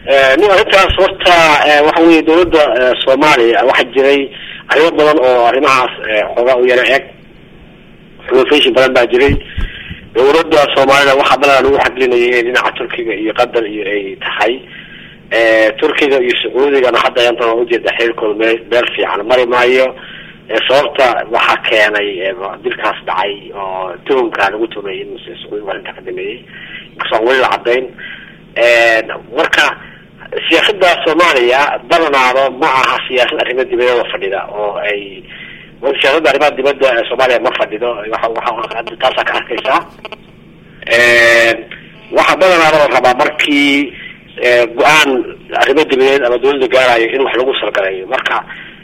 nin arrintaas horta waxa weye dawladda soomaaliya waxaa jiray arrimo badan oo arrimahaas xoogaa u yara eg xulufayshi badan baa jiray dawladda soomaalida waxaa badanaa lagu xaglinayay inay dhinaca turkiga iyo qatar iyo ay tahay turkiga iyo sacuudigana hadda ayantan waa ujeeda xiriirkooda me meel fiican mari maayo sababta waxaa keenay dilkaas dhacay oo tuhumka lagu tuhmay in sacuudiga arrinta ka dhameeyey inkastoo aan weli la cadayn marka siyaasada soomaaliya badanaado ma aha siyaasad arrimo dibadeeda fadhida oo ay siyaasadda arrimaha dibadda soomaaliya ma fadhido waa taasaa ka arkaysaa waxaa badanaado la rabaa markii go-aan arrimo dibadeed ama dawladda gaarayo in wax lagu salgalayo marka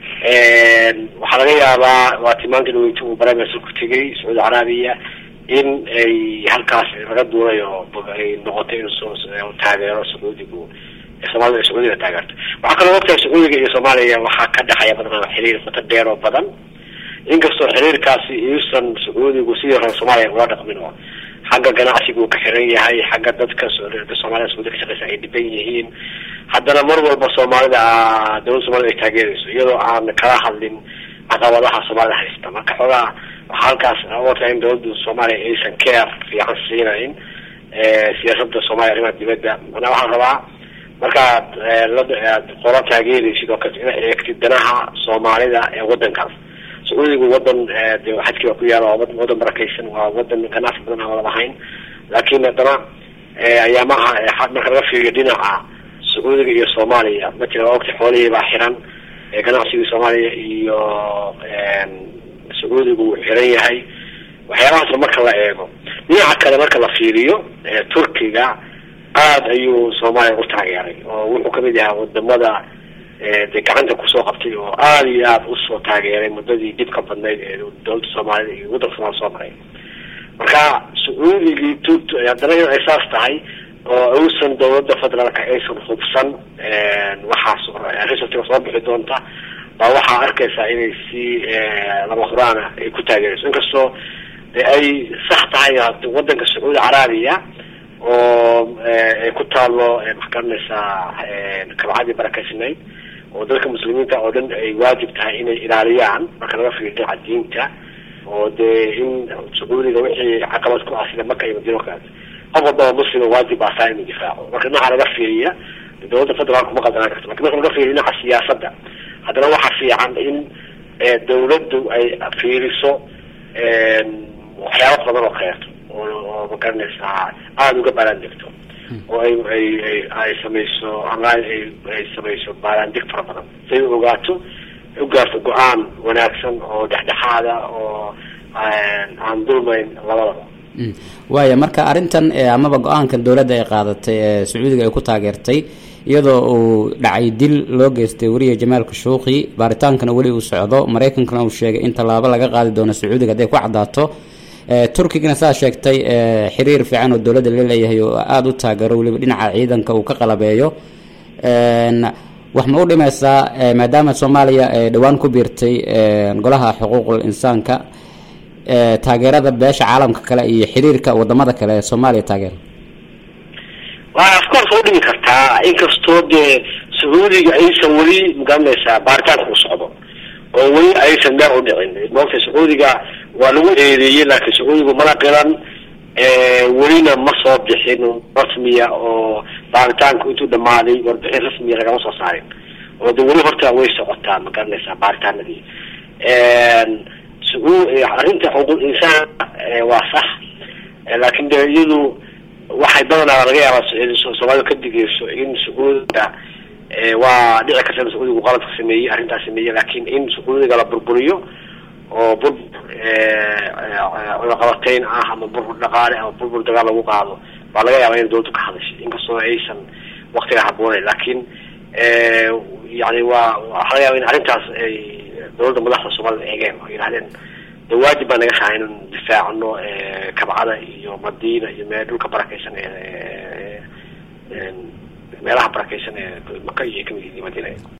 waxaa laga yaabaa waa timaanka dhaweyta uu baraameersa ku tegay sacuudi carabiya in ay halkaas laga duulay oo ay noqotay in taageero sacuudigu soomaalida ay sacuudiga taageerto waxaa kaloo ogtahay sacuudiga iyo soomaaliya waxaa ka dhexaya badanaa xiriir qoto dheer oo badan inkastoo xiriirkaasi iusan sacuudigu sidii hore soomaaliya ula dhaqmin oo xagga ganacsiga uu ka xiran yahay xagga dadka soomaalida sacuudiga ka shaqeysa ay dhiban yihiin haddana mar walba soomaalida dawladda somalida ay taageerayso iyadoo aan kala hadlin caqabadaha soomaalida haysta marka xoogaa waxaa halkaas otaa in dawladda soomaaliya aysan care fiican siinayn siyaasada soomaaliya arrimaha dibadda manaa waxaan rabaa markaad aad qola taageeraysid oo kale ina eegtid danaha soomaalida ee wadankaas sacuudigu wadan de xajkii baa ku yaala waa wadan barakeysan waa wadan ganacsi badan aan wada lahayn laakin haddana ayaamaha marka laga fiiriyo dhinaca sacuudiga iyo soomaaliya matala waa ogta xoolihii baa xiran ganacsigii soomaaliya iyo sacuudigu wuu xiran yahay waxyaabahaasna marka la eego dhinaca kale marka la fiiriyo turkiga aad ayuu soomaaliya u taageeray oo wuxuu kamid yahaa wadamada de gacanta kusoo qabtay oo aada iyo aada usoo taageeray muddadii dhibka badnayd ee dawladda soomaalida iyo waddanka soomaliya soo maray marka sacuudigii t haddana in ay saas tahay oo uusan dawladda federaalka aysan hubsan waxaas resultka soo bixi doonta baa waxaa arkaysaa inay si lama huraana ay ku taageerayso inkastoo de ay sax tahay wadanka sacuudi carabiya oo ay ku taalo maxakaranaysaa kabcadii barakeysnayd oo dadka muslimiinta oo dhan ay waajib tahay inay ilaaliyaan marka laga fiiriyo dhinaca diinta oo dee in sacuudiga wixii caqabad ku ah sida maka iyo madiina kaleeto qof walbaba muslima waajib baa saa inuu difaaco marka dhinaca laga fiiriya dawladda federaalka ma qaldanaan karto lakin marka laga fiiriyo dhinaca siyaasadda haddana waxaa fiican in dawladdu ay fiiriso waxyaaba badan oo kaleeto oo magaranaysaa aada uga baaraandegto oo ay ay ay ay samayso online ay ay samayso baaraandeg fara badan si ay ogaato u gaarto go-aan wanaagsan oo dhexdhexaada oo aan dulmayn labadaba waaya marka arrintan amaba go-aankan dowladda ay qaadatay ee sacuudiga ay ku taageertay iyadoo uu dhacay dil loo geystay weriya jamaal kashuuqi baaritaankana weli uu socdo maraykankana uu sheegay in tallaabo laga qaadi doono sacuudiga hadday ku caddaato turkigana saa sheegtay xiriir fiican oo dowladda la leeyahay oo aada u taageero weliba dhinaca ciidanka uu ka qalabeeyo wax ma u dhimaysaa maadaama soomaaliya dhowaan ku biirtay golaha xuquuqul insaanka taageerada beesha caalamka kale iyo xiriirka wadamada kale ee soomaaliya taageera wa of course waa udhimi kartaa inkastoo dee sacuudiga aysan weli magaranaysaa baaritaanka u socdo oo weli aysan meel u dhicin moogta sacuudiga waa lagu eedeeyey laakiin sacuudigu mana qilan welina ma soo bixin rasmiya oo baaritaanku intuu dhamaaday warbixin rasmiya lagama soo saarin oo de weli horta way socotaa ma garanaysaa baaritaanadii arrinta xuquuq insaan waa sax laakin de iyadu waxay badanaa laga yaabaa soomaalida ka digeyso in sacuudiga waa dhici karta in sacuudigu qaladka sameeyey arrintaas sameeyey laakin in sacuudiga la burburiyo oo burbur cunaqabateyn ah ama burbur dhaqaale ama burbur dagaal lagu qaado baa laga yaaba in dawladdu ka hadashay inkastoo aysan waktiga habooneyn laakin yani waa waxaa laga yaaba in arrintaas ay dawladda madaxda soomaalida eegeen oo yidhahdeen de waajib baa naga saha inaan difaacno kabcada iyo madiina iyo mee dhulka barakeysan ee meelaha barakeysan ee maka iyo kamid madiina